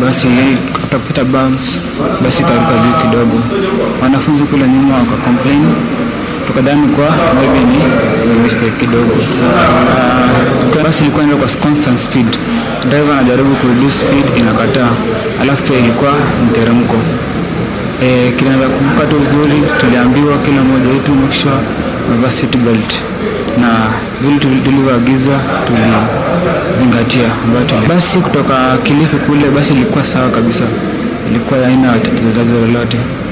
basi tukapita bumps, basi karuka juu kidogo. Wanafunzi kule nyuma waka complain, tukadhani kwa maybe ni ni mistake kidogo. Uh, basi ilikuwa inaenda kwa constant speed, driver anajaribu kureduce speed inakataa, alafu pia ilikuwa mteremko. E, kinaweza kumbuka tu vizuri, tuliambiwa kila mmoja wetu make sure umevaa seat belt na vile tuli- tulivyoagizwa tulizingatia. ambayo tuli- Basi kutoka Kilifi kule basi ilikuwa sawa kabisa, ilikuwa haina tatizo lolote.